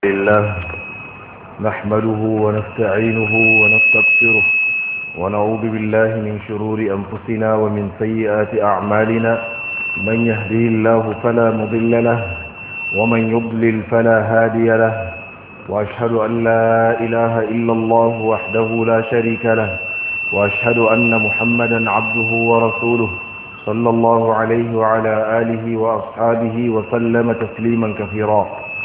لله نحمده ونستعينه ونستغفره ونعوذ بالله من شرور أنفسنا ومن سيئات أعمالنا من يهديه الله فلا مضل له ومن يضلل فلا هادي له وأشهد أن لا إله إلا الله وحده لا شريك له وأشهد أن محمدا عبده ورسوله صلى الله عليه وعلى آله وأصحابه وسلم تسليما كثيرا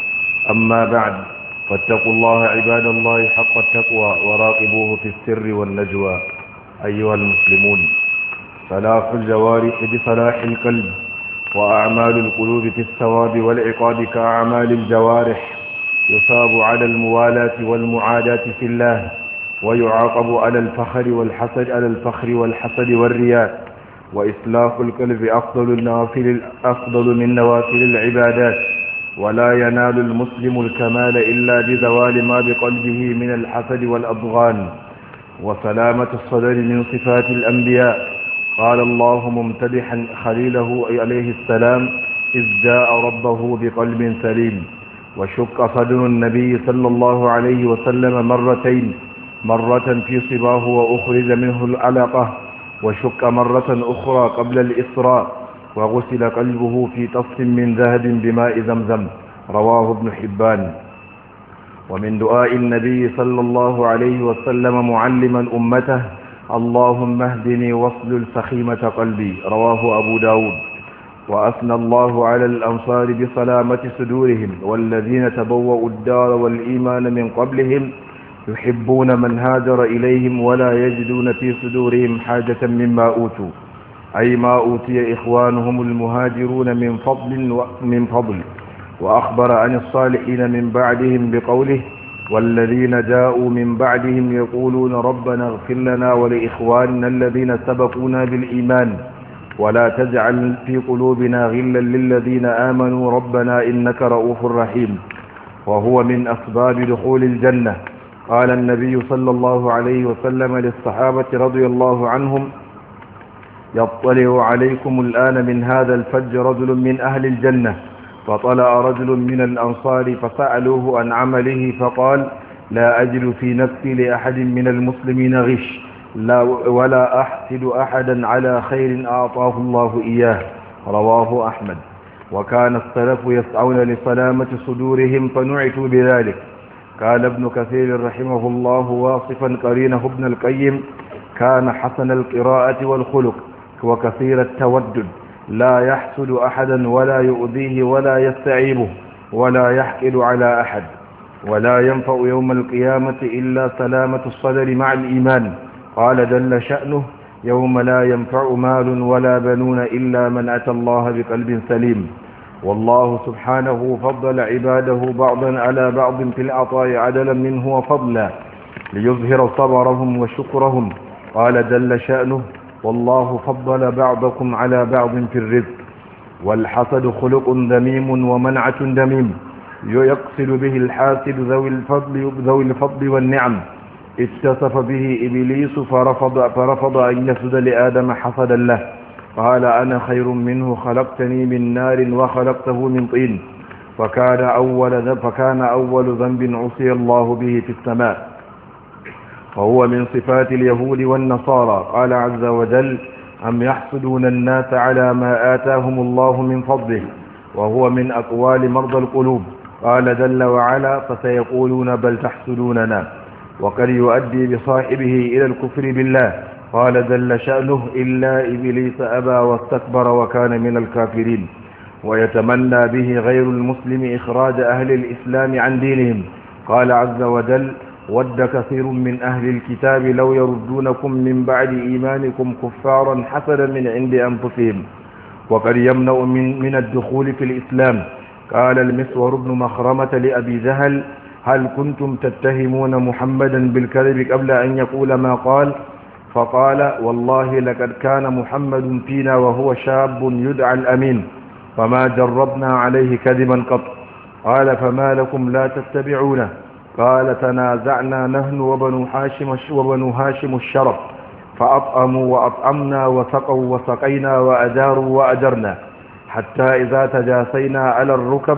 أما بعد فاتقوا الله عباد الله حق التقوى وراقبوه في السر والنجوى أيها المسلمون صلاح الجوارح بصلاح القلب وأعمال القلوب في الثواب والعقاب كأعمال الجوارح يصاب على الموالاة والمعاداة في الله ويعاقب على الفخر والحسد على الفخر والحسد والرياء وإصلاح القلب أفضل النوافل أفضل من نوافل العبادات ولا ينال المسلم الكمال إلا بزوال ما بقلبه من الحسد والأضغان وسلامة الصدر من صفات الأنبياء قال الله ممتدحا خليله عليه السلام إذ جاء ربه بقلب سليم وشق صدر النبي صلى الله عليه وسلم مرتين مرة في صباه وأخرج منه العلقة وشق مرة أخرى قبل الإسراء وغسل قلبه في طف من ذهب بماء زمزم رواه ابن حبان ومن دعاء النبي صلى الله عليه وسلم معلما أمته اللهم اهدني واصلل سخيمة قلبي رواه أبو داود وأثنى الله على الأنصار بسلامة صدورهم والذين تبوأوا الدار والإيمان من قبلهم يحبون من هاجر إليهم ولا يجدون في صدورهم حاجة مما أوتوا أي ما أوتي إخوانهم المهاجرون من فضل من فضل وأخبر عن الصالحين من بعدهم بقوله والذين جاءوا من بعدهم يقولون ربنا اغفر لنا ولإخواننا الذين سبقونا بالإيمان ولا تجعل في قلوبنا غلا للذين آمنوا ربنا إنك رؤوف رحيم وهو من أسباب دخول الجنة قال النبي صلى الله عليه وسلم للصحابة رضي الله عنهم يطلع عليكم الآن من هذا الفج رجل من أهل الجنة فطلع رجل من الأنصار فسألوه عن عمله فقال لا أجد في نفسي لأحد من المسلمين غش لا ولا أحسد أحدا على خير أعطاه الله إياه رواه أحمد وكان السلف يسعون لسلامة صدورهم فنعتوا بذلك قال ابن كثير رحمه الله واصفا قرينه ابن القيم كان حسن القراءة والخلق وكثير التودد لا يحسد أحدا ولا يؤذيه ولا يستعيبه ولا يحقد على أحد ولا ينفع يوم القيامة إلا سلامة الصدر مع الإيمان قال جل شأنه يوم لا ينفع مال ولا بنون إلا من أتى الله بقلب سليم والله سبحانه فضل عباده بعضا على بعض في العطاء عدلا منه وفضلا ليظهر صبرهم وشكرهم قال جل شأنه والله فضل بعضكم على بعض في الرزق والحسد خلق ذميم ومنعة دميم يقصد به الحاسد ذوي الفضل, ذوي الفضل والنعم اتصف به إبليس فرفض, فرفض أن يسد لآدم حسدا له قال أنا خير منه خلقتني من نار وخلقته من طين فكان أول, فكان أول ذنب عصي الله به في السماء وهو من صفات اليهود والنصارى قال عز وجل أم يحسدون الناس على ما آتاهم الله من فضله وهو من أقوال مرضى القلوب قال جل وعلا فسيقولون بل تحسدوننا وقد يؤدي بصاحبه إلى الكفر بالله قال جل شأنه إلا إبليس أبى واستكبر وكان من الكافرين ويتمنى به غير المسلم إخراج أهل الإسلام عن دينهم قال عز وجل ود كثير من أهل الكتاب لو يردونكم من بعد إيمانكم كفارا حسدا من عند أنفسهم وقد يمنع من, من الدخول في الإسلام قال المسور بن مخرمة لأبي جهل هل كنتم تتهمون محمدا بالكذب قبل أن يقول ما قال فقال والله لقد كان محمد فينا وهو شاب يدعى الأمين فما جربنا عليه كذبا قط قال فما لكم لا تتبعونه قال تنازعنا نحن وبنو هاشم وبنو هاشم الشرف فأطعموا وأطعمنا وسقوا وسقينا وأجاروا وأجرنا حتى إذا تجاسينا على الركب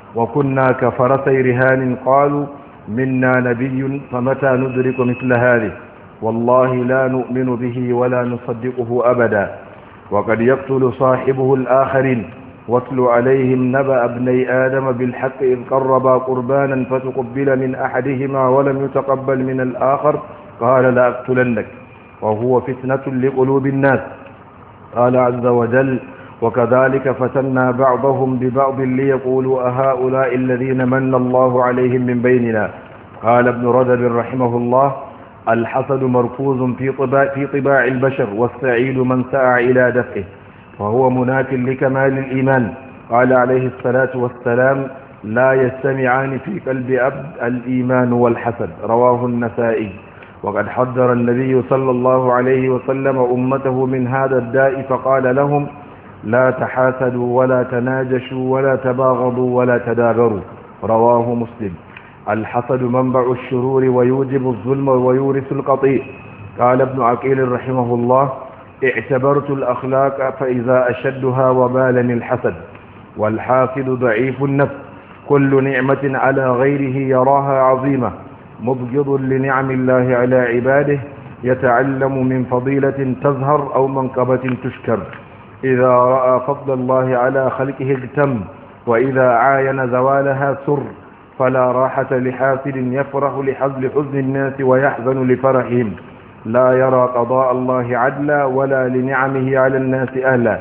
وكنا كفرسي رهان قالوا منا نبي فمتى ندرك مثل هذه والله لا نؤمن به ولا نصدقه أبدا وقد يقتل صاحبه الآخرين واتل عليهم نبأ ابني آدم بالحق إذ قربا قربانا فتقبل من أحدهما ولم يتقبل من الآخر قال لأقتلنك وهو فتنة لقلوب الناس قال عز وجل وكذلك فتنا بعضهم ببعض ليقولوا أهؤلاء الذين من الله عليهم من بيننا قال ابن رجب رحمه الله الحسد مركوز في طباع, في طباع البشر والسعيد من سعى إلى دفعه وهو مناف لكمال الإيمان قال عليه الصلاة والسلام لا يجتمعان في قلب عبد الإيمان والحسد رواه النسائي وقد حذر النبي صلى الله عليه وسلم أمته من هذا الداء فقال لهم لا تحاسدوا ولا تناجشوا ولا تباغضوا ولا تدابروا رواه مسلم الحسد منبع الشرور ويوجب الظلم ويورث القطيع قال ابن عقيل رحمه الله اعتبرت الأخلاق فإذا أشدها وبالني الحسد والحاسد ضعيف النفس كل نعمة على غيره يراها عظيمة مبغض لنعم الله على عباده يتعلم من فضيلة تظهر أو منقبة تشكر إذا رأى فضل الله على خلقه اغتم وإذا عاين زوالها سر فلا راحة لحاسد يفرح لحزن حزن الناس ويحزن لفرحهم لا يرى قضاء الله عدلا ولا لنعمه على الناس أهلا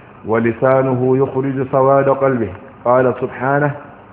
ولسانه يخرج سواد قلبه قال سبحانه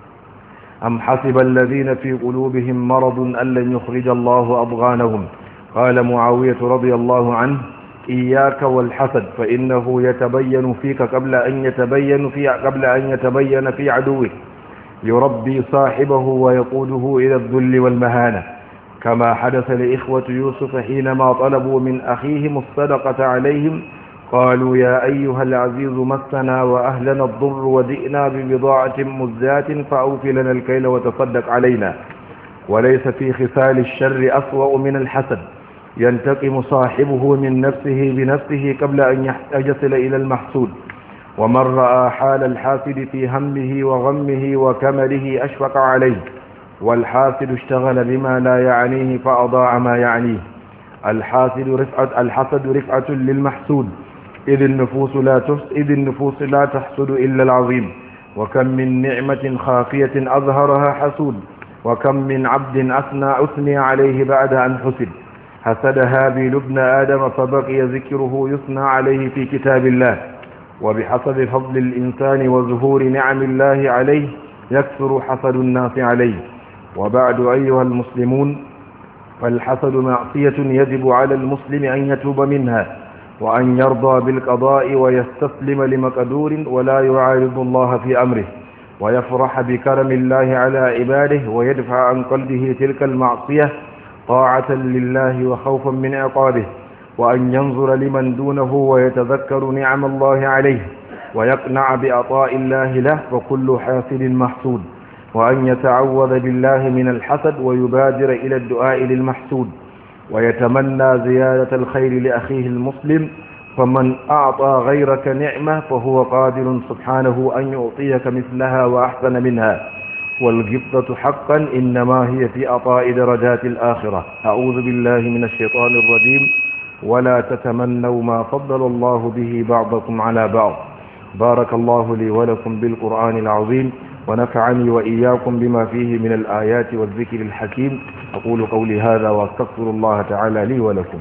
أم حسب الذين في قلوبهم مرض أن لن يخرج الله أضغانهم قال معاوية رضي الله عنه إياك والحسد فإنه يتبين فيك قبل أن يتبين في قبل أن يتبين في عدوه يربي صاحبه ويقوده إلى الذل والمهانة كما حدث لإخوة يوسف حينما طلبوا من أخيهم الصدقة عليهم قالوا يا أيها العزيز مسنا وأهلنا الضر وجئنا ببضاعة مزجاة فأوف لنا الكيل وتصدق علينا وليس في خصال الشر أسوأ من الحسد ينتقم صاحبه من نفسه بنفسه قبل أن يصل إلى المحسود ومن رأى حال الحاسد في همه وغمه وكمله أشفق عليه والحاسد اشتغل بما لا يعنيه فأضاع ما يعنيه الحاسد رفعة الحسد رفعة للمحسود إذ النفوس لا تحس إذ النفوس لا تحسد إلا العظيم وكم من نعمة خافية أظهرها حسود وكم من عبد أثنى أثني عليه بعد أن حسد حسد هابيل ابن آدم فبقي ذكره يثنى عليه في كتاب الله وبحسب فضل الإنسان وظهور نعم الله عليه يكثر حسد الناس عليه وبعد أيها المسلمون فالحسد معصية يجب على المسلم أن يتوب منها وأن يرضى بالقضاء ويستسلم لمقدور ولا يعارض الله في أمره ويفرح بكرم الله على عباده ويدفع عن قلبه تلك المعصية طاعة لله وخوفا من عقابه وأن ينظر لمن دونه ويتذكر نعم الله عليه ويقنع بأطاء الله له وكل حاسد محسود وأن يتعوذ بالله من الحسد ويبادر إلى الدعاء للمحسود ويتمنى زيادة الخير لأخيه المسلم فمن أعطى غيرك نعمة فهو قادر سبحانه أن يعطيك مثلها وأحسن منها والغبطة حقا إنما هي في أطاء درجات الآخرة أعوذ بالله من الشيطان الرجيم ولا تتمنوا ما فضل الله به بعضكم على بعض بارك الله لي ولكم بالقرآن العظيم ونفعني وإياكم بما فيه من الآيات والذكر الحكيم أقول قولي هذا وأستغفر الله تعالى لي ولكم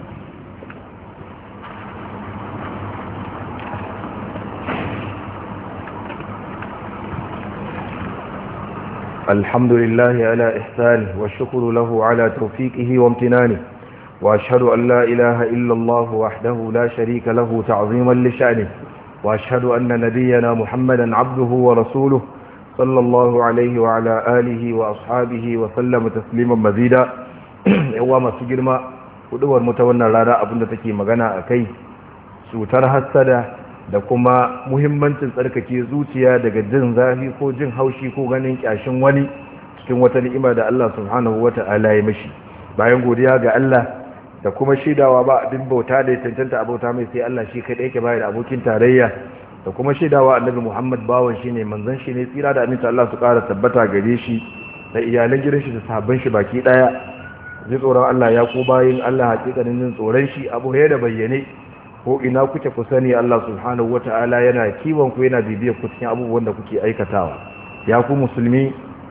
الحمد لله على إحسانه والشكر له على توفيقه وامتنانه وأشهد أن لا إله إلا الله وحده لا شريك له تعظيما لشأنه وأشهد أن نبينا محمدا عبده ورسوله صلى الله عليه وعلى آله وأصحابه وسلم تسليما مزيدا يوم سجرما kuduwar mu ta wannan rana abinda take magana a kai cutar hassada da kuma muhimmancin tsarkake zuciya daga jin zafi ko jin haushi ko ganin kyashin wani cikin wata ni'ima da Allah subhanahu wata'ala ya mishi bayan godiya ga Allah da kuma shaidawa ba abin bauta da ya cancanta abauta mai sai Allah shi kaɗai yake bayar da abokin tarayya da kuma shaidawa annabi Muhammad bawan shi ne manzon shi ne tsira da aminta Allah su ƙara tabbata gare shi da iyalan gidan shi da sahabban shi baki daya zai tsoron Allah ya ko bayin Allah hakikanin jin tsoron shi abu ya da bayyane ko ina kuke ku sani Allah subhanahu wata'ala yana kiwon ku yana bibiyar ku cikin abubuwan da kuke aikatawa ya ku musulmi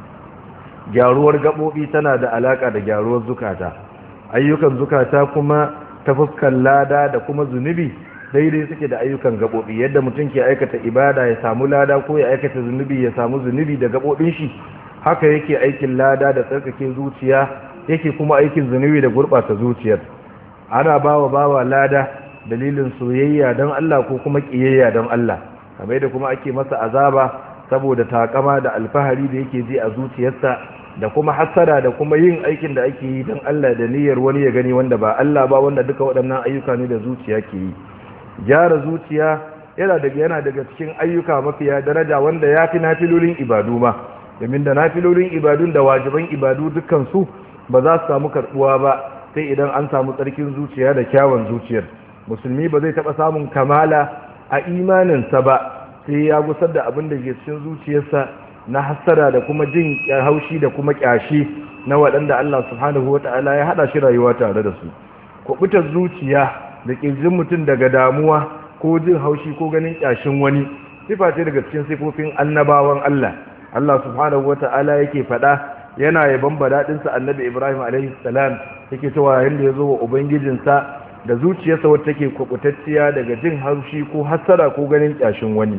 gyaruwar gabobi tana da alaka da gyaruwar zukata ayyukan zukata kuma ta fuskar lada da kuma zunubi daidai suke da ayyukan gabobi yadda mutum ke aikata ibada ya samu lada ko ya aikata zunubi ya samu zunubi da gabobin shi haka yake aikin lada da tsarkake zuciya yake kuma aikin zunubi da gurɓata zuciyar ana bawa bawa lada dalilin soyayya don Allah ko kuma ƙiyayya don Allah kamar da kuma ake masa azaba saboda takama da alfahari da yake ji a zuciyarsa da kuma hassada da kuma yin aikin da ake yi don Allah da niyyar wani ya gani wanda ba Allah ba wanda duka waɗannan ayyuka ne da zuciya ke yi gyara zuciya yana daga yana daga cikin ayyuka mafiya daraja wanda ya fi nafilolin ibadu ma domin da nafilolin ibadun da wajiban ibadu dukkan su ba za su samu karbuwa ba sai idan an samu tsarkin zuciya da kyawun zuciyar musulmi ba zai taɓa samun kamala a imaninsa ba sai ya gusar da abin da ke cikin zuciyarsa na hassara da kuma jin haushi da kuma kyashi na waɗanda Allah subhanahu wa ta'ala ya haɗa shi rayuwa tare da su kubutar zuciya da ƙirjin mutum daga damuwa ko jin haushi ko ganin kyashin wani sifa ce daga cikin sifofin annabawan Allah Allah subhanahu wa ta'ala yake faɗa yana yaban badaɗinsa annabi Ibrahim alaihi salam yake cewa yayin da ya zo wa ubangijinsa da zuciyarsa wata take kubutacciya daga jin haushi ko hassara ko ganin kyashin wani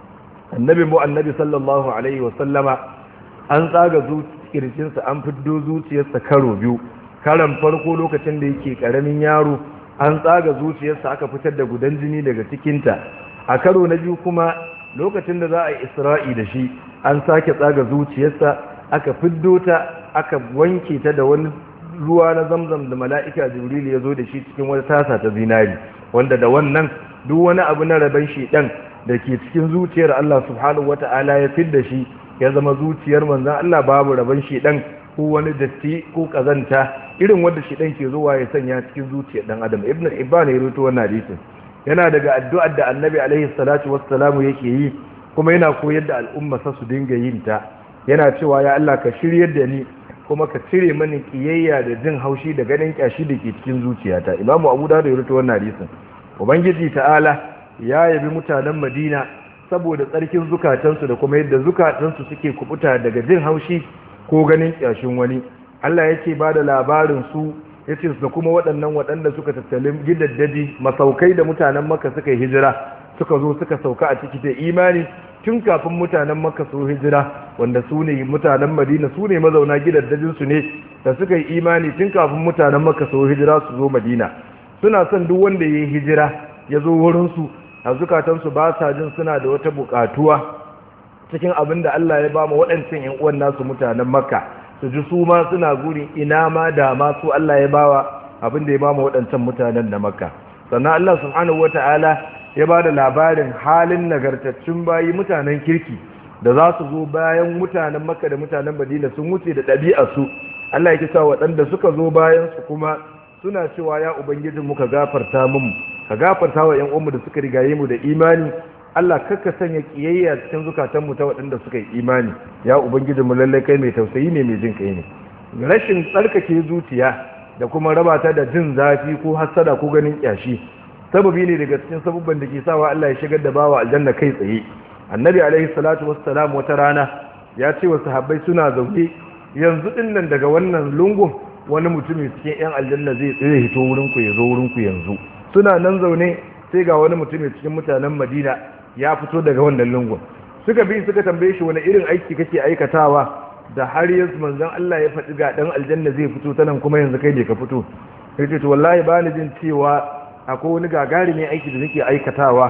annabi mu annabi sallallahu alaihi wasallama an tsaga kirjinsa an fiddo zuciyarsa karo biyu karan farko lokacin da yake karamin yaro an tsaga zuciyarsa aka fitar da gudan jini daga cikinta a karo na biyu kuma lokacin da za a yi isra'i da shi an sake tsaga zuciyarsa aka fiddo ta aka wanke ta da wani ruwa na zamzam da mala'ika jibril ya zo da shi cikin wata tasa ta zinari wanda da wannan duk wani abu na raban shi ɗan da ke cikin zuciyar Allah subhanahu wata'ala ya fidda shi ya zama zuciyar manzan Allah babu raban shi ɗan ko wani datti ko kazanta irin wanda shi ɗan ke zuwa ya sanya cikin zuciyar ɗan adam ibn ibban ya rubuta wannan hadisin yana daga addu'ar da annabi alaihi salatu wassalamu yake yi kuma yana koyar da al'umma sa su dinga yin ta yana cewa ya Allah ka shiryar da ni kuma ka cire mani kiyayya da jin haushi da ganin kyashi da ke cikin zuciyata imamu abu da ya rubuta wannan hadisin ubangiji ta'ala ya yabi mutanen madina saboda tsarkin zukatansu da kuma yadda zukatansu suke kubuta daga jin haushi ko ganin kyashin wani Allah yake ba da labarin su yace da kuma waɗannan waɗanda suka tattali gidaddaji masaukai da mutanen maka suka yi hijira suka zo suka sauka a ciki da imani tun kafin mutanen maka su hijira wanda su ne mutanen madina su ne mazauna gidaddajinsu ne da suka yi imani tun kafin mutanen maka su hijira su zo madina suna son duk wanda ya yi hijira ya zo wurinsu a zukatansu ba sa jin suna da wata bukatuwa cikin abin da Allah ya ba mu waɗancan ‘yan uwan nasu mutanen makka su ji su ma suna gurin ina ma da ma su Allah ya bawa abin da ya ba mu waɗancan mutanen na makka sannan Allah subhanahu wata'ala ya ba da labarin halin nagartaccen bayi mutanen kirki da za su zo bayan mutanen makka da mutanen madina sun wuce da ɗabi'arsu Allah ya kisa waɗanda suka zo bayan su kuma suna cewa ya ubangijin mu ka gafarta mu ka gafarta wa ƴan uwanmu da suka rigaye mu da imani Allah kakka sanya kiyayya cikin zukatan mu ta waɗanda suka yi imani ya ubangijin mu lalle kai mai tausayi ne mai jin kai ne rashin tsarkake zuciya da kuma raba ta da jin zafi ko hassada ko ganin kyashi sababi ne daga cikin sabubban da ke sawa Allah ya shigar da bawa aljanna kai tsaye annabi alaihi salatu wassalam wata rana ya ce wa sahabbai suna zaune yanzu din nan daga wannan lungun wani mutumin cikin yan aljanna zai tsaye hito wurin ku ya zo wurin ku yanzu suna nan zaune sai ga wani mutumin cikin mutanen Madina ya fito daga wannan lungun suka bi suka tambaye shi wani irin aiki kake aikatawa da har yanzu manzon Allah ya faɗi ga dan aljanna zai fito ta nan kuma yanzu kai ne ka fito yace to wallahi bani jin cewa akwai wani gagarumin aiki da nake aikatawa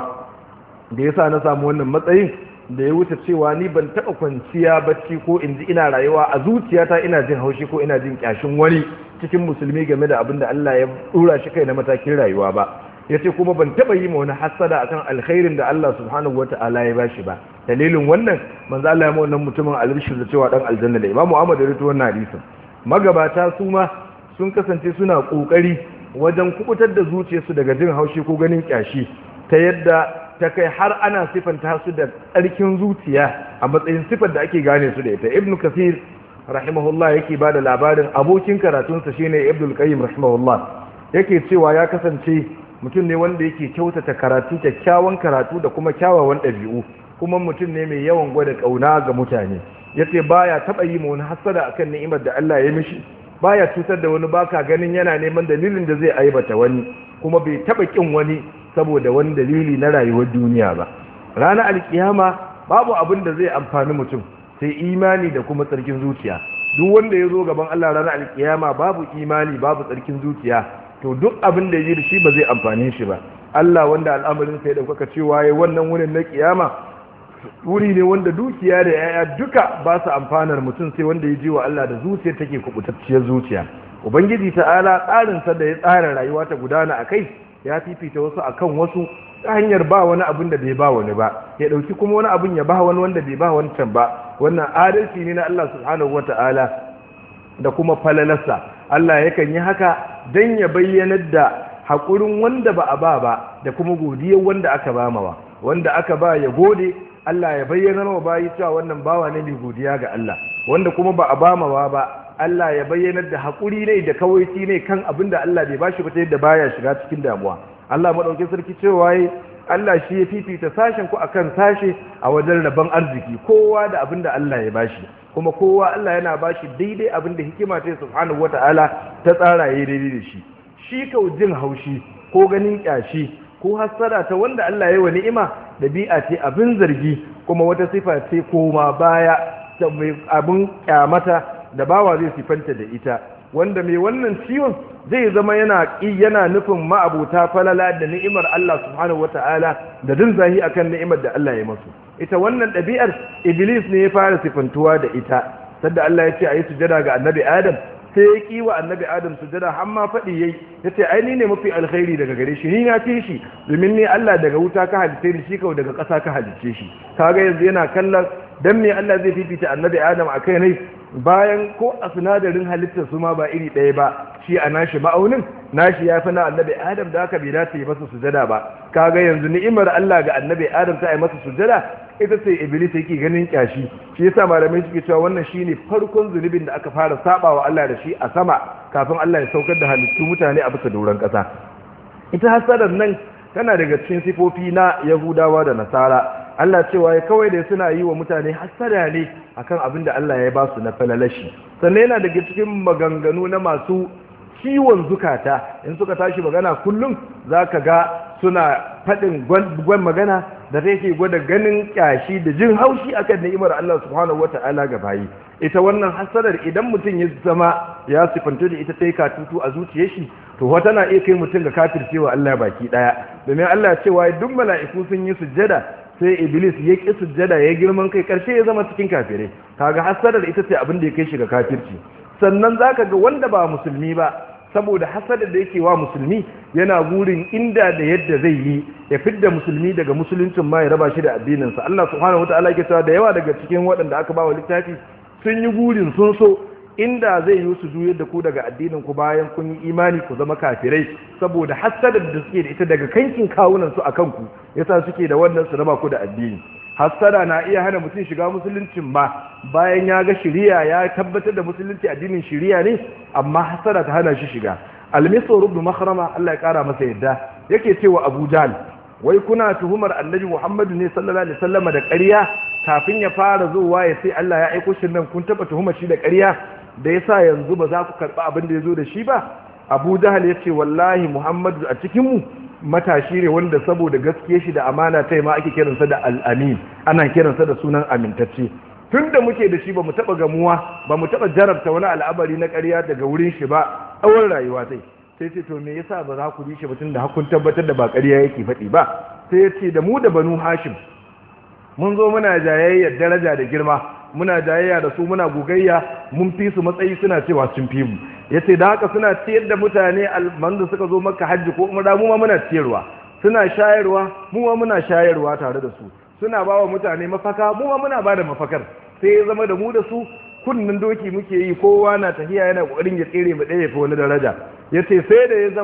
da yasa na samu wannan matsayin da ya wuce cewa ni ban taɓa kwanciya bacci ko in ji ina rayuwa a zuciyata ina jin haushi ko ina jin kyashin wani cikin musulmi game da abin da Allah ya dura shi kai na matakin rayuwa ba ya ce kuma ban taɓa yi ma wani hassada akan alkhairin da Allah subhanahu wa ta'ala ya bashi ba dalilin wannan manzo Allah ya ma wannan mutumin albishir da cewa dan aljanna da Imam Muhammad ya rawaito wannan hadisin magabata su ma sun kasance suna kokari wajen kubutar da zuciyarsu daga jin haushi ko ganin kyashi ta yadda ta kai har ana sifanta su da tsarkin zuciya a matsayin sifar da ake gane su da ita ibnu kasir rahimahullah yake bada labarin abokin karatunsa shine ibnu qayyim rahimahullah yake cewa ya kasance mutum ne wanda yake kyautata karatu kyakkyawan karatu da kuma kyawawan ɗabi'u kuma mutum ne mai yawan gwada ƙauna ga mutane yace baya taɓa yi ma wani hasada akan ni'imar da Allah ya mishi baya cutar da wani baka ganin yana neman dalilin da zai aibata wani kuma bai taɓa kin wani saboda wani dalili na rayuwar duniya ba ranar alkiyama babu abin da zai amfani mutum sai imani da kuma tsarkin zuciya duk wanda ya zo gaban Allah ranar alkiyama babu imani babu tsarkin zuciya to duk abin da ya da shi ba zai amfane shi ba Allah wanda al'amarin sai da kuka cewa yayi wannan wurin na kiyama wuri ne wanda dukiya da yaya duka ba su amfanar mutum sai wanda ya ji wa Allah da zuciya take kubutacciyar zuciya ubangiji ta'ala tsarin sa da ya tsara rayuwa ta gudana akai ya fifita wasu akan wasu ta hanyar ba wani abin da bai ba wani ba ya dauki kuma wani abin ya ba wani wanda bai ba wancan ba wannan adalci ne na Allah subhanahu wata'ala da kuma falalarsa Allah yakan yi haka don ya bayyanar da haƙurin wanda ba a ba ba da kuma godiyar wanda aka ba mawa wanda aka ba ya gode Allah ya bayyana wa bayi cewa wannan bawa ne mai godiya ga Allah wanda kuma ba a ba mawa ba Allah ya bayyanar da haƙuri ne da kawaici ne kan abin da Allah bai bashi ba ta yadda baya shiga cikin damuwa Allah madaukakin sarki cewa yi Allah shi ya fifita sashen ku akan sashe a wajen rabon arziki kowa da abin da Allah ya bashi kuma kowa Allah yana bashi daidai abin da hikima ta subhanahu wata'ala ta tsara yayi daidai da shi shi kau jin haushi ko ganin kyashi ko hasara ta wanda Allah ya yi wa ni'ima dabi'a ce abin zargi kuma wata sifa ce koma baya ta mai abin kyamata da bawa zai sifanta da ita wanda mai wannan ciwon zai zama yana yana nufin ma'abuta falala da ni'imar Allah subhanahu wata'ala da din zahi akan ni'imar da Allah ya masu ita wannan ɗabi'ar iblis ne ya fara sifantuwa da ita sadda Allah ya ce a yi sujada ga annabi adam sai ya ki wa annabi adam sujada har ma faɗi yayi ya ce ai ni ne mafi alkhairi daga gare shi ni na fi shi domin ni Allah daga wuta ka halice ni shi kawai daga ƙasa ka halice shi kaga yanzu yana kallon dan me Allah zai fifita annabi adam a kai ne bayan ko a sinadarin halittar su ma ba iri ɗaya ba shi a nashi ma'aunin nashi ya fi na annabi adam da aka bai dace yi masa sujada ba kaga yanzu ni'imar Allah ga annabi adam ta yi masa sujada ita ce iblis yake ganin kyashi shi yasa malamai suke cewa wannan shine farkon zunubin da aka fara sabawa Allah da shi a sama kafin Allah ya saukar da halittu mutane a bisa doron ƙasa ita hasadar nan tana daga cikin sifofi na Yahudawa da Nasara Allah cewa ya kawai da suna yi wa mutane hasada ne akan abin da Allah ya ba su na falalashi sannan yana daga cikin maganganu na masu ciwon zukata in suka tashi magana kullum za ka ga suna faɗin gwan magana da take gwada ganin ƙyashi da jin haushi akan ni'imar Allah subhanahu wata'ala ga bayi ita wannan hasadar idan mutum ya zama ya sifanto da ita ta yi katutu a zuciyar shi to wata na iya kai mutum ga kafircewa Allah baki daya domin Allah cewa duk mala'iku sun yi sujjada sai iblis ya ƙi sujjada ya girman kai ƙarshe ya zama cikin kafirai kaga hasadar ita ce abin da ya kai shi ga kafirci sannan zaka ga wanda ba musulmi ba saboda hasadar da yake wa musulmi yana gurin inda da yadda zai yi ya fidda musulmi daga musuluncin ma ya raba shi da addininsa Allah subhanahu wataala yake cewa da yawa daga cikin waɗanda aka ba wa littafi sun yi gurin sun so inda zai yi su juyar da ku daga addinin ku bayan kun yi imani ku zama kafirai saboda hasadar da suke da ita daga kankin kawunan su akan ku yasa suke da wannan su raba ku da addini hasada na iya hana mutum shiga musuluncin ma bayan ya ga shiriya ya tabbatar da musulunci addinin shiriya ne amma hasada ta hana shi shiga almisu rubnu makhrama Allah ya kara masa yadda yake cewa Abu Jahl wai kuna tuhumar Annabi Muhammadu ne sallallahu alaihi wasallam da ƙarya kafin ya fara zuwa ya sai Allah ya aiko shi nan kun taba tuhumar shi da ƙarya da yasa yanzu ba za ku karba abin da yazo da shi ba Abu Jahl yace wallahi Muhammadu a cikin mu matashi ne wanda saboda gaskiya shi da amana ta ma ake kiransa da al'amin ana kiransa da sunan amintacce tun da muke da shi ba mu taɓa gamuwa ba mu taɓa jarabta wani al'amari na ƙarya daga wurin shi ba tsawon rayuwa sai sai ce to me yasa ba za ku bi shi ba tun da hakun tabbatar da ba ƙarya yake faɗi ba sai ya ce da mu da banu hashim mun zo muna jayayyar daraja da girma muna jayayya da su muna gogayya mun fi su matsayi suna cewa sun fi mu yace da haka suna ciyar da mutane alman da suka zo maka hajji ko umra mu ma muna ciyarwa suna shayarwa mu ma muna shayarwa tare da su suna ba wa mutane mafaka mu ma muna ba da mafakar sai ya zama da mu da su kunnin doki muke yi kowa na tafiya yana kokarin ya tsere mu ɗaya fi wani daraja yace sai da ya zama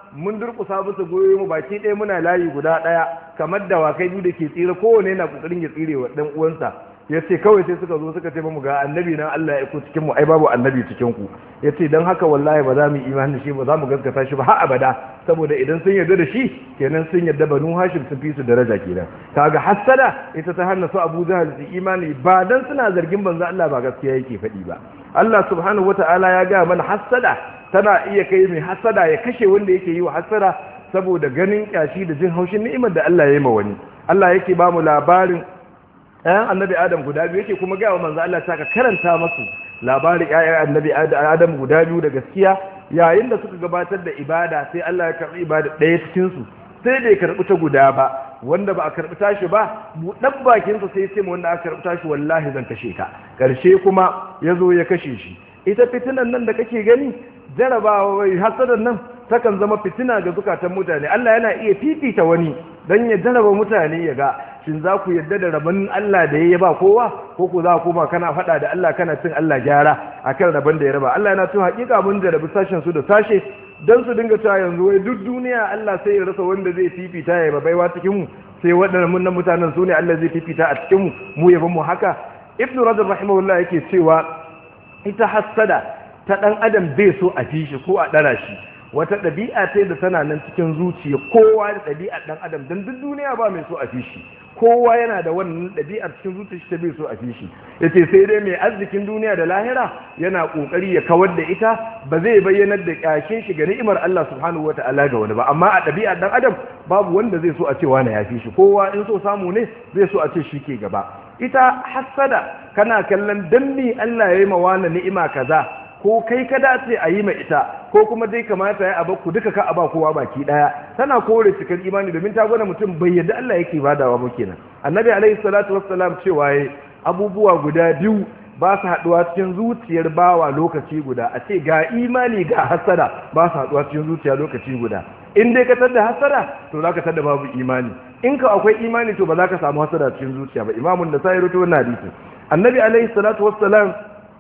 mun durƙusa musu goyo mu baki ɗaya muna layi guda ɗaya kamar dawakai biyu da ke tsira kowane yana ƙoƙarin ya tsire wa ɗan uwansa ya ce kawai sai suka zo suka ce mu ga annabi nan Allah ya iko cikin mu ai babu annabi cikin ku ya ce don haka wallahi ba za mu imani da shi ba za mu gaskata shi ba har abada saboda idan sun yarda da shi kenan sun yarda banu hashim sun fi su daraja kenan kaga hassada ita ta hana su abu jahal su imani ba dan suna zargin banza Allah ba gaskiya yake faɗi ba Allah subhanahu wata'ala ya ga mana hassada tana iya kai mai hassada ya kashe wanda yake yi wa hassada saboda ganin kyashi da jin haushin ni'imar da Allah ya yi ma wani Allah yake ba mu labarin ɗayan annabi adam guda biyu yake kuma gaya wa manzo Allah ta ka karanta masu labarin ƴaƴan annabi adam guda biyu da gaskiya yayin da suka gabatar da ibada sai Allah ya karɓi ibada ɗaya cikin su sai bai karɓi ta guda ba wanda ba a karɓi tashi ba buɗan bakinsa sai ce wanda aka karɓi tashi wallahi zan kashe ka ƙarshe kuma ya zo ya kashe shi ita fitinan nan da kake gani jarabawa wai hasadan nan takan zama fitina ga zukatan mutane Allah yana iya fifita wani dan ya jaraba mutane ya ga shin za ku yadda da rabon Allah da ya ba kowa ko ku za ku koma kana faɗa da Allah kana cin Allah gyara akan rabon da ya raba Allah yana cewa hakika mun jarabi sashen su da sashe dan su dinga cewa yanzu wai duk duniya Allah sai ya rasa wanda zai fifita ya ba baiwa cikin mu sai waɗannan mun mutanen su ne Allah zai fifita a cikin mu mu yaban mu haka ibnu rajab rahimahullah yake cewa ita hassada ta dan adam bai so a fi shi ko a dara shi wata ɗabi'a ce da tana nan cikin zuciya kowa da ɗabi'ar ɗan adam don duk duniya ba mai so a fi shi kowa yana da wannan ɗabi'ar cikin zuciya ta bai so a fi shi yace sai dai mai arzikin duniya da lahira yana kokari ya kawar da ita ba zai bayyanar da kyashin shi ga ni'imar Allah subhanahu wata'ala ga wani ba amma a ɗabi'ar ɗan adam babu wanda zai so a ce wani ya fi shi kowa in so samu ne zai so a ce shi ke gaba ita hassada kana kallon dan me Allah ya yi ma wani ni'ima kaza ko kai ka dace a yi ma ita ko kuma dai kamata ya aba ku duka ka aba kowa baki daya tana kore cikin imani domin ta gwada mutum bai yadda Allah yake badawa ba kenan annabi alaihi salatu wassalam cewa yayi abubuwa guda biyu ba su haduwa cikin zuciyar bawa lokaci guda a ce ga imani ga hasada ba su haduwa cikin zuciya lokaci guda in dai ka tada hasada to zaka tada babu imani in ka akwai imani to ba za ka samu hasada cikin zuciya ba imamun da sai rutu wannan hadisi annabi alaihi salatu wassalam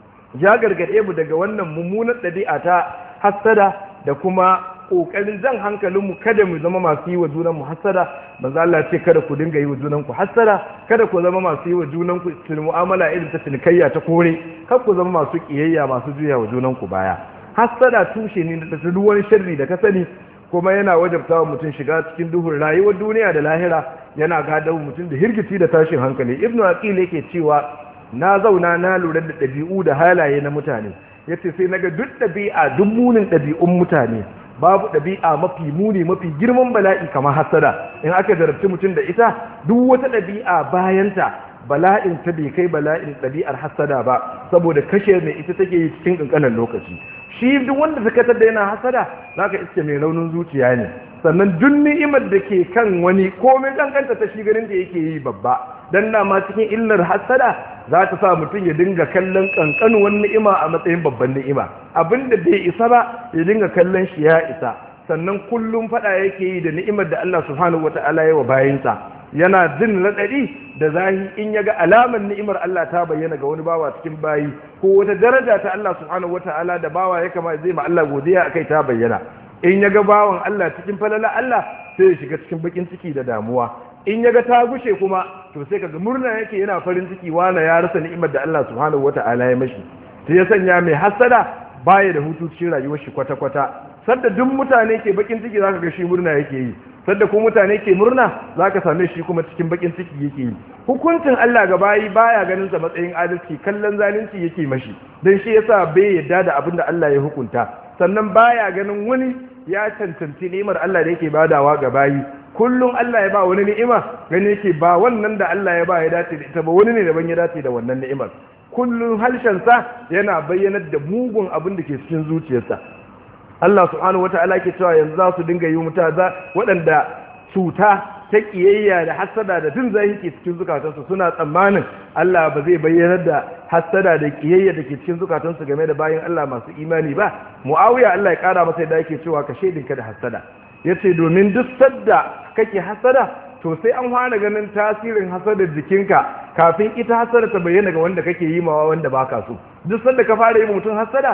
ya gargaɗe mu daga wannan mummunar ɗabi'a ta hassada da kuma ƙoƙarin jan hankalinmu kada mu zama masu yi wa junanmu hassada manzo Allah ce kada ku dinga yi wa junanku hassada kada ku zama masu yi wa junanku mu'amala irin ta cinikayya ta kore kar ku zama masu kiyayya masu juya wa junanku baya hassada tushe ne da duk wani sharri da ka sani kuma yana wajabta wa mutum shiga cikin duhun rayuwar duniya da lahira yana gadar mutum da hirgiti da tashin hankali ibnu aqil yake cewa na zauna na lura da ɗabi'u da halaye na mutane ya ce sai naga duk ɗabi'a duk munin ɗabi'un mutane babu ɗabi'a mafi muni mafi girman bala'i kamar hasada in aka zarabci mutum da ita duk wata ɗabi'a bayanta bala'in ta bai kai bala'in ɗabi'ar hasada ba saboda kashe mai ita take yi cikin ƙanƙanin lokaci shi duk wanda ta katar da yana hasada za ka iske mai raunin zuciya ne sannan duk ni'imar da ke kan wani komai kankanta ta shi ganin da yake yi babba dan dama cikin illar hasada za ta sa mutum ya dinga kallon kankanuwan ni'ima a matsayin babban ni'ima abinda bai isa ba ya dinga kallon shi ya isa sannan kullum fada yake yi da ni'imar da Allah subhanahu wata'ala ya wa bayinsa yana jin raɗaɗi da zahi in ya ga alamar ni'imar Allah ta bayyana ga wani bawa cikin bayi ko wata daraja ta Allah subhanahu wata'ala da bawa ya kama zai ma Allah godiya akai ta bayyana in ya ga bawan Allah cikin falala Allah sai ya shiga cikin bakin ciki da damuwa in ya ga ta gushe kuma to sai kaga murna yake yana farin ciki wala ya rasa ni'imar da Allah subhanahu wata'ala ya mashi sai ya sanya mai hasada baya da hutu cikin rayuwar shi kwata-kwata sadda duk mutane ke bakin ciki zaka ga shi murna yake yi sadda ko mutane ke murna zaka same shi kuma cikin bakin ciki yake yi hukuncin Allah ga bayi baya ganin sa matsayin adalci kallon zalunci yake mashi dan shi yasa bai yadda da abin da Allah ya hukunta sannan baya ganin wani ya cancanci ni'imar Allah da yake badawa ga bayi kullum Allah ya ba wani ni'ima gani yake ba wannan da Allah ya ba ya dace da ita ba wani ne daban ya dace da wannan ni'imar kullum harshensa yana bayyanar da mugun abin da ke cikin zuciyarsa Allah subhanahu wata'ala ke cewa yanzu za su dinga yi muta za waɗanda cuta ta kiyayya da hassada da jin zahi ke cikin zukatansu suna tsammanin Allah ba zai bayyanar da hassada da kiyayya da ke cikin zukatansu game da bayan Allah masu imani ba Muawiya Allah ya kara masa yadda yake cewa ka shaidinka da hassada yace domin duk sadda kake hassada to sai an fara ganin tasirin hasadar jikinka kafin ita hasada ta bayyana ga wanda kake yi mawa wanda baka so duk sanda ka fara yi mutum hasada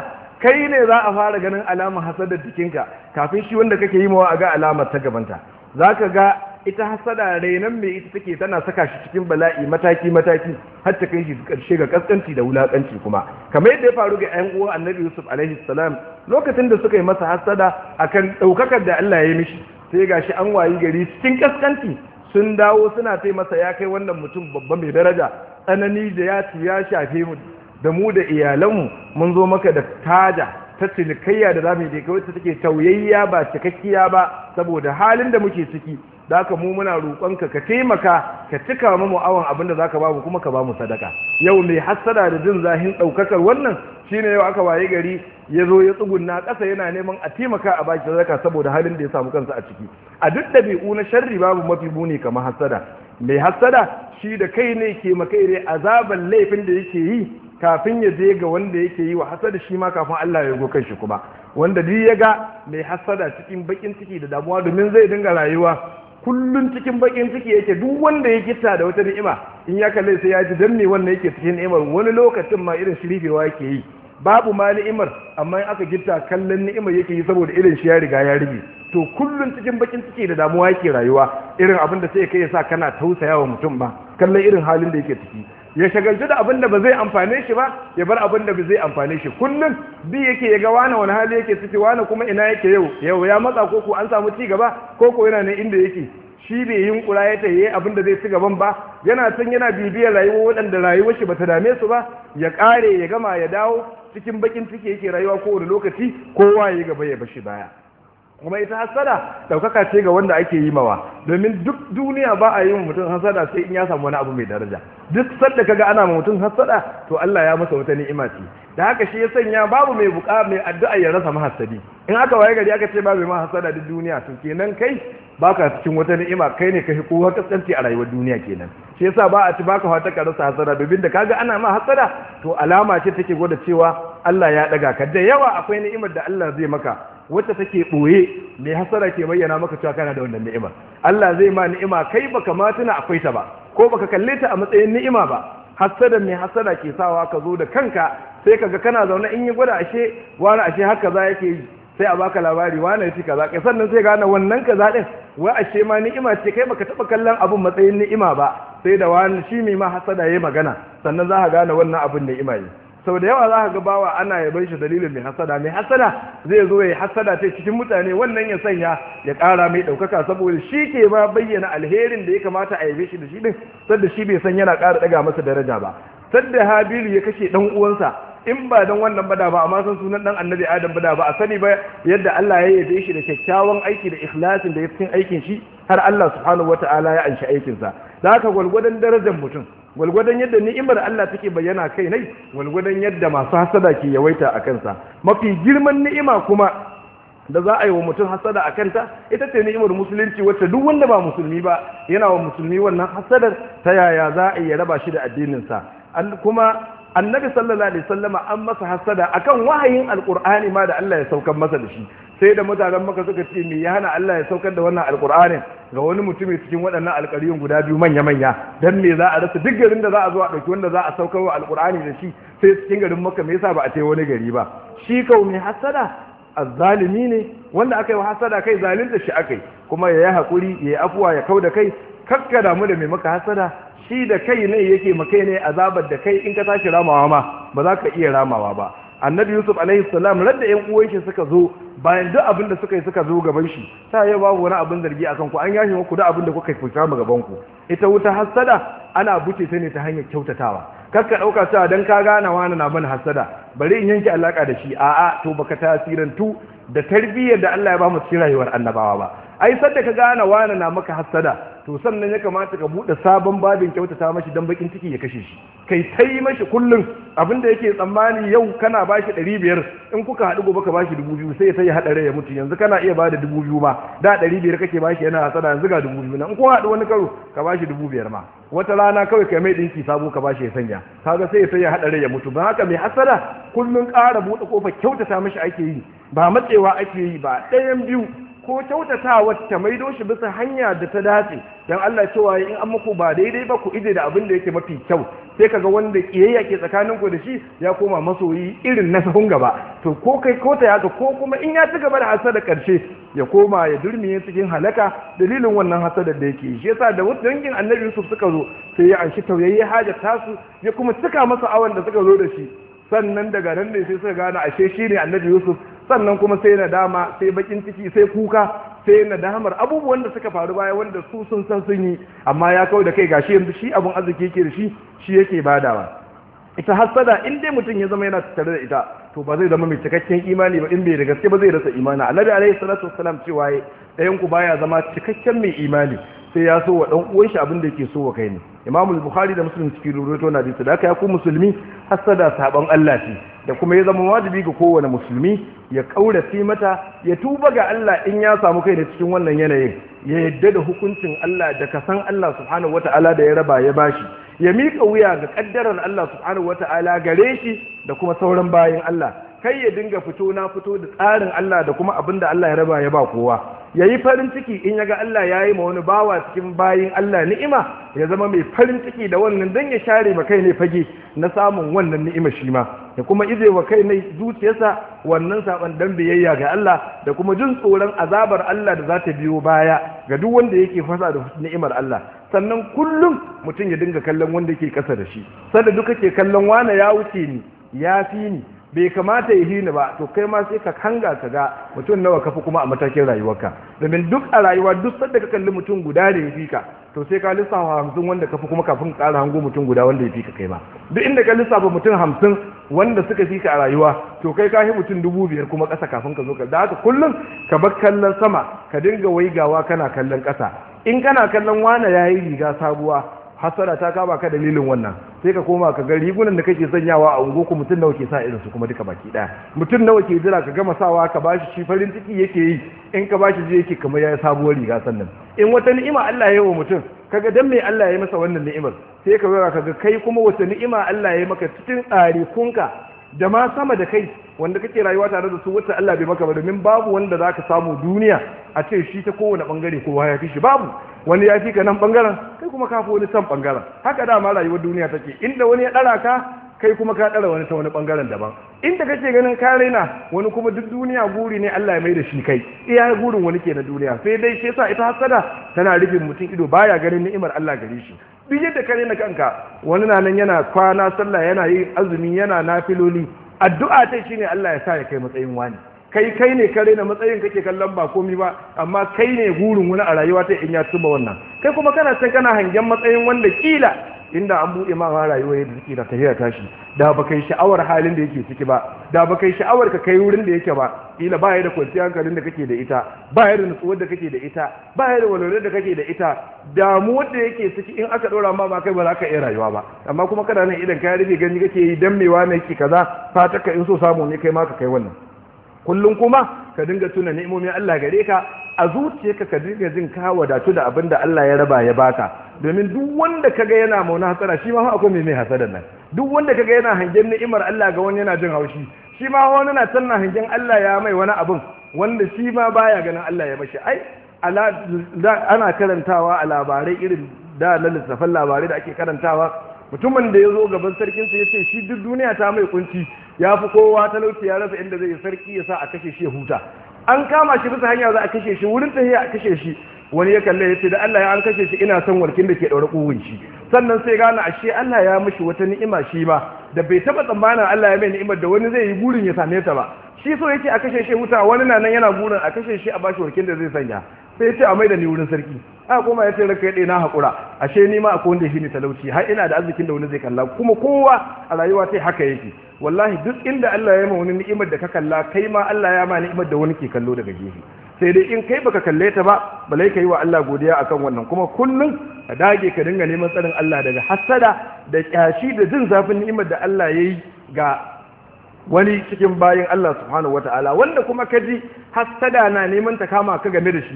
kai ne za a fara ganin alamar hasadar jikinka kafin shi wanda kake yi mawa a ga alamar ta gabanta za ka ga ita hasada rainan mai ita take tana saka shi cikin bala'i mataki mataki har ta kai shi karshe ga kaskanci da wulakanci kuma kamar yadda ya faru ga ƴan uwan annabi yusuf alaihi salam lokacin da suka yi masa hasada akan daukakar da Allah ya yi mishi sai gashi an wayi gari cikin kaskanci sun dawo suna tai masa ya kai wannan mutum babba mai daraja tsanani da ya ci ya shafe mu da mu da iyalanmu mun zo maka da taja ta cinikayya da zamu yi da wacce take tauyayya ba cikakkiya ba saboda halin da muke ciki da haka mu muna roƙonka ka taimaka ka cika mu mu'awan abin da zaka bamu kuma ka bamu sadaka yau mai hassada da jin zahin ɗaukakar wannan shine yau aka waye gari ya zo ya tsugunna ƙasa yana neman a taimaka a baki sadaka saboda halin da ya samu kansa a ciki a duk ɗabi'u na sharri babu mafi muni kamar hassada mai hassada shi da kai ne ke makaire azaban laifin da yake yi kafin ya je ga wanda yake yi wa hasada shi ma kafin Allah ya go shi kuma wanda duk ya ga mai hasada cikin bakin ciki da damuwa domin zai dinga rayuwa kullun cikin bakin ciki yake duk wanda ya gitta da wata ni'ima in ya kalle sai ya ji dan me wannan yake cikin ni'imar wani lokacin ma irin shirifewa yake yi babu ma ni'imar amma in aka gitta kallon ni'imar yake yi saboda irin shi ya riga ya rige to kullun cikin bakin ciki da damuwa yake rayuwa irin abin da sai kai ya sa kana tausaya wa mutum ba kallon irin halin da yake ciki ya shagaltu da abin da ba zai amfane shi ba ya bar abin da ba zai amfane shi kullum bi yake ya ga wani wani hali yake ciki wani kuma ina yake yau yau ya matsa koko an samu ci gaba koko yana nan inda yake shi bai yin kura ya taye abin da zai ci gaban ba yana san yana bibiyar rayuwa waɗanda rayuwar shi bata dame su ba ya ƙare ya gama ya dawo cikin bakin ciki yake rayuwa kowane lokaci kowa ya gaba ya bashi baya kuma ita hasada daukaka ce ga wanda ake yi mawa domin duk duniya ba a yi wa mutum hasada sai in ya samu wani abu mai daraja duk sadda kaga ana ma mutum hasada to Allah ya masa wata ni'ima ce da haka shi ya sanya babu mai buka mai addu'a ya rasa mahassadi in aka waye gari aka ce babu mai mahasada duk duniya to kenan kai baka cikin wata ni'ima kai ne kai kowa kaskanci a rayuwar duniya kenan shi yasa ba a ci baka fata ka rasa hasada domin da kaga ana ma hasada to alama ce take gwada cewa Allah ya daga ka da yawa akwai ni'imar da Allah zai maka wacce take ɓoye mai hasara ke bayyana maka cewa kana da wannan ni'ima Allah zai ma ni'ima kai baka ma tuna akwai ta ba ko baka kalle ta a matsayin ni'ima ba hasada mai hasada ke sawa ka zo da kanka sai kaga kana zaune in yi gwada ashe wani ashe haka za yake yi sai a baka labari wani yace kaza kai sannan sai gane wannan kaza din wai ashe ma ni'ima ce kai baka taba kallon abun matsayin ni'ima ba sai da wani shi mai ma hasada yayi magana sannan za ka gane wannan abun ni'ima ne sau da yawa za ka ga bawa ana yaban shi dalilin mai hasada mai hasada zai zo ya hasada ta cikin mutane wannan ya sanya ya ƙara mai ɗaukaka saboda shi ke ba bayyana alherin da ya kamata a yabe shi da shi din sadda shi bai san yana ƙara ɗaga masa daraja ba sadda habilu ya kashe ɗan uwansa in ba don wannan bada ba amma san sunan ɗan annabi adam bada ba a sani ba yadda Allah ya yabe shi da kyakkyawan aiki da ikhlasin da ya cikin aikin shi har Allah subhanahu wata'ala ya anshi aikinsa da haka gwalgwadon darajar mutum gwalgwadon yadda ni'imar Allah take bayyana kai nai gwalgwadon yadda masu hasada ke yawaita a kansa mafi girman ni'ima kuma da za a yi wa mutum hasada a kanta ita ce ni'imar musulunci wacce duk wanda ba musulmi ba yana wa musulmi wannan hasadar ta yaya za a iya raba shi da addininsa kuma annabi sallallahu alaihi wasallama an masa hasada akan wahayin alqur'ani ma da Allah ya saukar masa da shi sai da mutanen maka suka ce me ya hana Allah ya saukar da wannan alqur'anin ga wani mutumi cikin waɗannan alƙariyun guda biyu manya manya dan me za a rasa duk garin da za a zo a ɗauki wanda za a saukar wa alqur'ani da shi sai cikin garin maka me yasa ba a tai wani gari ba shi kau mai hasada azzalimi ne wanda aka yi wa hasada kai zalunta shi akai kuma ya yi haƙuri ya yi afuwa ya kau da kai kakka damu da mai maka hasada shi da kai ne yake makai ne azabar da kai in ka tashi ramawa ma ba za ka iya ramawa ba annabi yusuf alaihi salam radda yan uwan shi suka zo bayan duk abin da suka yi suka zo gaban shi ta yi babu wani abin zargi akan ku an yashi muku duk abin da kuka fita mu gaban ku ita wuta hasada ana buce ta ne ta hanyar kyautatawa kar ka dauka cewa dan ka gane wani na mana hasada bari in yanke alaka da shi a'a to baka tasirantu da tarbiyyar da Allah ya ba mu cikin rayuwar annabawa ba ai sadda ka gane wani na maka hasada to sannan ya kamata ka bude sabon babin kyautata mashi dan bakin ciki ya kashe shi kai tai mashi kullum abinda yake tsammani yau kana bashi ɗari biyar in kuka haɗu gobe ka bashi dubu biyu sai ya sai ya haɗa rai ya mutu yanzu kana iya bada dubu biyu ma da ɗari biyar kake bashi yana hasada yanzu ga dubu biyu na in kun haɗu wani karo ka bashi dubu biyar ma wata rana kawai kai mai ɗinki sabo ka bashi ya sanya kaga sai ya sai ya haɗa rai ya mutu don haka mai hasada kullum ƙara buɗe kofar kyautata mashi ake yi ba matsewa ake yi ba ɗayan biyu ko kyautatawa ta maido shi bisa hanya da ta dace dan Allah cewa in an muku ba daidai ba ku ije da abin da yake mafi kyau sai kaga wanda kiyayya ke tsakanin ku da shi ya koma masoyi irin na sahun gaba to ko kai ko ta yaka ko kuma in ya ci gaba da hasada karshe ya koma ya durmiye cikin halaka dalilin wannan hasadar da yake shi yasa da dangin annabi Yusuf suka zo sai ya anshi tauyayye hajar tasu ya kuma cika masa awan da suka zo da shi sannan daga nan ne sai suka gane ashe shi ne annabi Yusuf sannan kuma sai nadama sai bakin ciki sai kuka sai nadamar abubuwan da suka faru baya wanda su sun san sun yi amma ya kawo da kai gashi yanzu shi abun arziki yake da shi shi yake badawa ita hasada in dai mutum ya zama yana tattare da ita to ba zai zama mai cikakken imani ba in bai da gaske ba zai rasa imani annabi alaihi salatu wassalam cewa ɗayan ku baya zama cikakken mai imani sai ya so wa dan uwan shi abin da yake so wa kai ne Imam Bukhari da Muslim cikin ruwaito na hadisi da aka ya ku musulmi hasada saban Allah ce da kuma ya zama wajibi ga kowane musulmi ya kaurace mata ya tuba ga Allah in ya samu kai da cikin wannan yanayin ya yadda da hukuncin Allah da kasan Allah subhanahu wataala da ya raba ya bashi ya miƙa wuya ga ƙaddarar Allah subhanahu wata'ala gare shi da kuma sauran bayan Allah kai ya dinga fito na fito da tsarin Allah da kuma abin da Allah ya raba ya ba kowa ya yi farin ciki in ya ga Allah ya yi ma wani bawa cikin bayin Allah ni'ima ya zama mai farin ciki da wannan don ya share ma kai ne fage na samun wannan ni'ima shi ma ya kuma ize wa kai ne zuciyarsa wannan saban dan biyayya ga Allah da kuma jin tsoron azabar Allah da za ta biyo baya ga duk wanda yake fasa da ni'imar Allah sannan kullum mutum ya dinga kallon wanda ke kasa da shi sanda duka ke kallon wane ya wuce ni ya fi ni bai kamata ya hini ba to kai ma sai ka kanga ka ga mutum nawa kafi kuma a matakin rayuwarka domin duk a rayuwa duk sanda ka kalli mutum guda da ya fi ka to sai ka lissafa hamsin wanda kafi kuma kafin ka ƙara hango mutum guda wanda ya fi ka kai ma duk inda ka lissafa mutum hamsin wanda suka fi ka a rayuwa to kai ka mutum dubu biyar kuma ƙasa kafin ka zo ka da haka kullum ka bar kallon sama ka dinga waigawa kana kallon ƙasa in kana kallon wane ya yi riga sabuwa hasara ta kama ka dalilin wannan sai ka koma ka ga rigunan da kake sanyawa a ungo ku mutum nawa ke sa irin su kuma duka baki daya mutum nawa ke jira ka gama sawa ka bashi shi farin ciki yake yi in ka bashi je yake kamar yayi sabuwar riga sannan in wata ni'ima Allah ya yi wa mutum kaga dan me Allah ya masa wannan ni'imar sai ka ga kaga kai kuma wata ni'ima Allah ya yi maka cikin tsarikunka da ma sama da kai wanda kake rayuwa tare da su wacce Allah bai maka ba domin babu wanda zaka samu duniya a ce shi ta kowane bangare kowa ya fi shi babu wani ya fi ka nan bangaren kai kuma ka fi wani san bangaren haka dama rayuwar duniya take inda wani ya dara ka kai kuma ka dara wani ta wani bangaren daban inda kake ganin ka raina wani kuma duk duniya guri ne Allah ya mai da shi kai iya gurin wani ke na duniya sai dai shi yasa ita hasada tana rufin mutum ido baya ganin ni'imar Allah gare shi duk yadda ka raina kanka wani na nan yana kwana sallah yana yin azumi yana nafiloli addu'a ta shine Allah ya sa ya kai matsayin wani kai kai ne ka raina matsayin kake kallon ba komi ba amma kai ne gurin wani a rayuwa ta in ya tuba wannan kai kuma kana can kana hangen matsayin wanda kila inda an buɗe ma rayuwa yadda take da tafiya tashi da ba kai sha'awar halin da yake ciki ba da ba kai sha'awar ka kai wurin da yake ba kila ba ya da kwanciyar hankalin da kake da ita ba ya da nutsuwar da kake da ita ba ya da walwalar da kake da ita damuwar da yake ciki in aka ɗora ma ba kai ba za ka iya rayuwa ba amma kuma kana nan idan ka rufe gani kake yi dan mewa ne yake kaza fata ka in so samu ne kai ma ka kai wannan kullum kuma ka dinga tuna ni'imomin Allah gare ka a zuciyarka ka dinga jin ka wadatu da abin da Allah ya raba ya baka domin duk wanda kaga yana mauna hasara shi ma akwai mai mai hasadar nan duk wanda kaga yana hangen ni'imar Allah ga wani yana jin haushi shi ma wani na tanna hangen Allah ya mai wani abin wanda shi ma baya ganin Allah ya mashi ai ana karantawa a labarai irin da na littafan labarai da ake karantawa mutumin da ya zo gaban sarkinsa ya ce shi duk duniya ta mai kunci ya fi kowa talauci ya rasa inda zai sarki ya sa a kashe shi ya huta an kama shi bisa hanya za a kashe shi wurin tafiya a kashe shi wani ya kalle ya ce da Allah ya an kashe shi ina son warkin da ke daure kugun shi sannan sai gane ashe Allah ya mishi wata ni'ima shi ma da bai taba tsammanin Allah ya mai ni'imar da wani zai yi burin ya same ta ba shi so yake a kashe shi huta wani na nan yana burin a kashe shi a bashi warkin da zai sanya sai ya ce a mai da ni wurin sarki a kuma ya ce ranka ya na haƙura ashe ni ma akwai wanda shi ne talauci har ina da arzikin da wani zai kalla kuma kowa a rayuwa sai haka yake wallahi duk inda Allah ya ma wani ni'imar da ka kalla kai ma Allah ya ma ni'imar da wani ke kallo daga gefe sai dai in kai baka kalle ta ba balai ka yi wa Allah godiya akan wannan kuma kullum ka dage ka dinga neman tsarin Allah daga hasada da kyashi da jin zafin ni'imar da Allah ya yi ga wani cikin bayin Allah subhanahu wata'ala wanda kuma ka ji hasada na neman ta kama ka game da shi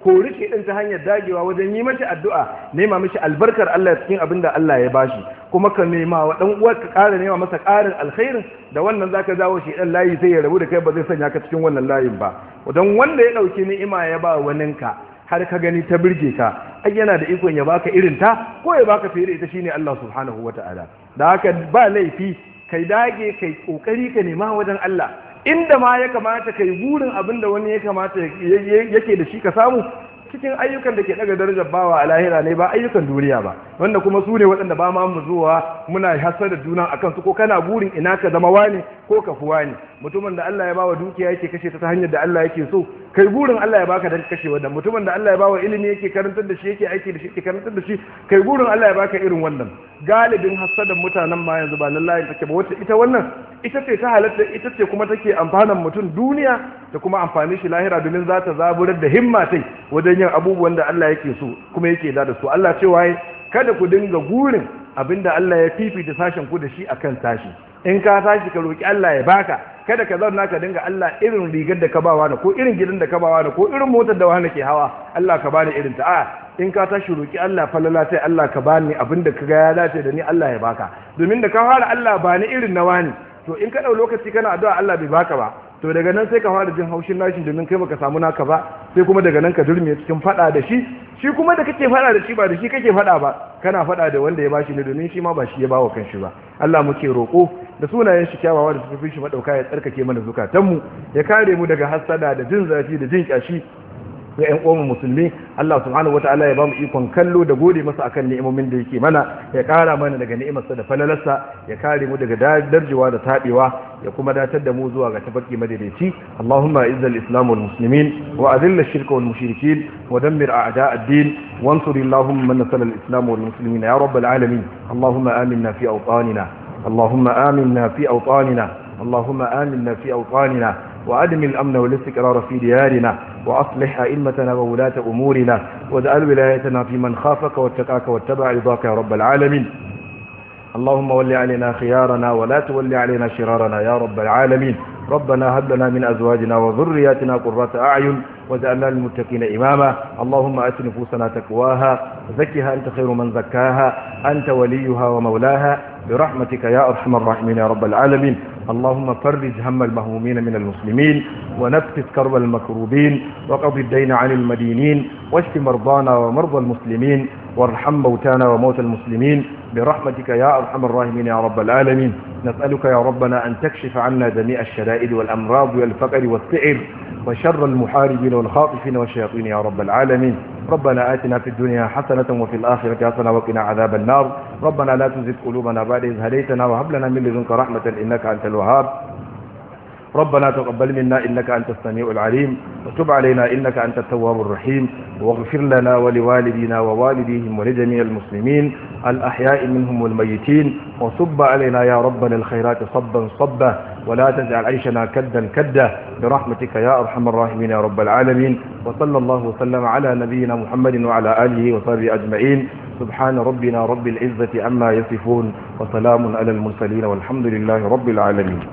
kori shedan ta hanyar dagewa wajen yi mashi addu'a nema mashi albarkar Allah cikin abin da Allah ya bashi kuma ka nema wa dan uwar ka ƙara nema masa ƙarin alkhairin da wannan zaka jawo shedan layi sai ya rabu da kai ba zai sanya ka cikin wannan layin ba don wanda ya dauki ni'ima ya ba waninka har ka gani ta birge ka ai yana da ikon ya baka irin ta ko ya baka fiye da ita shine Allah subhanahu wataala da haka ba laifi kai dage kai kokari ka nema wajen Allah inda ma ya kamata kai burin abin da wani ya kamata yake da shi ka samu cikin ayyukan da ke daga darajar bawa a lahira ne ba ayyukan duniya ba wanda kuma su ne waɗanda ba ma mu zuwa muna hasar da juna akan su ko kana burin ina ka zama wani ko ka fi wani mutumin da Allah ya bawa dukiya yake kashe ta hanyar da Allah yake so kai burin Allah ya baka dan kashe wannan mutumin da Allah ya bawa ilimi yake karantar da shi yake aiki da shi yake karantar da shi kai burin Allah ya baka irin wannan galibin hasadan mutanen ma yanzu ba lallahi take ba wacce ita wannan ita ce ta halatta ita ce kuma take amfanan mutum duniya da kuma amfani shi lahira domin za ta zaburar da himma tai wajen yin abubuwan da Allah yake so kuma yake da da su Allah cewa kada ku dinga gurin abinda Allah ya fifita sashen ku da shi akan sashi in ka tashi ka roki Allah ya baka kada ka zauna ka dinga Allah irin rigar da ka bawa da ko irin gidan da ka bawa da ko irin motar da wani ke hawa Allah ka bani irin ta a in ka tashi roki Allah falala sai Allah ka bani abinda ka ga ya dace da ni Allah ya baka domin da ka fara Allah bani irin na wani to in ka dau lokaci kana addu'a Allah bai baka ba to daga nan sai ka fara jin haushin nashin domin kai baka samu naka ba sai kuma daga nan ka durme cikin fada da shi shi kuma da kake fada da shi ba da shi kake fada ba kana fada da wanda ya bashi ne domin shi ma ba shi ya bawa kanshi ba Allah muke roko da sunayen shi kyawawa da suka fi shi madauka ya tsarkake mana zukatanmu ya kare mu daga hasada da jin zafi da jin kyashi ga ƴan uwan musulmi Allah subhanahu wataala ya bamu ikon kallo da gode masa akan ni'imomin da yake mana ya kara mana daga ni'imarsa da falalarsa ya kare mu daga darjewa da tabewa ya kuma datar da mu zuwa ga tafarki madaidaici Allahumma izzal islam wal muslimin wa adhill ash-shirka wal mushrikin wa dammir a'da' ad-din wansur Allahumma man nasala al-islam wal muslimin ya rabbal alamin Allahumma aminna fi awtanina Allahumma aminna fi awtanina Allahumma aminna fi awtanina وأدم الأمن والاستقرار في ديارنا وأصلح أئمتنا وولاة أمورنا واجعل ولايتنا في من خافك واتقاك واتبع رضاك يا رب العالمين اللهم ول علينا خيارنا ولا تول علينا شرارنا يا رب العالمين ربنا هب لنا من أزواجنا وذرياتنا قرة أعين واجعلنا للمتقين إماما اللهم أت نفوسنا تقواها زكها أنت خير من زكاها أنت وليها ومولاها برحمتك يا أرحم الراحمين يا رب العالمين اللهم فرج هم المهمومين من المسلمين ونفس كرب المكروبين وقض الدين عن المدينين واشف مرضانا ومرضى المسلمين وارحم موتانا وموتى المسلمين برحمتك يا أرحم الراحمين يا رب العالمين نسألك يا ربنا أن تكشف عنا جميع الشدائد والأمراض والفقر والسعر وشر المحاربين والخاطفين والشياطين يا رب العالمين ربنا آتنا في الدنيا حسنة وفي الآخرة حسنة وقنا عذاب النار ربنا لا تزغ قلوبنا بعد إذ هديتنا وهب لنا من لدنك رحمة إنك أنت الوهاب ربنا تقبل منا إنك أنت السميع العليم وتب علينا إنك أنت التواب الرحيم واغفر لنا ولوالدينا ووالديهم ولجميع المسلمين الأحياء منهم والميتين وصب علينا يا ربنا الخيرات صبا صبا ولا تجعل عيشنا كدا كدا برحمتك يا أرحم الراحمين يا رب العالمين وصلى الله وسلم على نبينا محمد وعلى آله وصحبه أجمعين سبحان ربنا رب العزة عما يصفون وسلام على المرسلين والحمد لله رب العالمين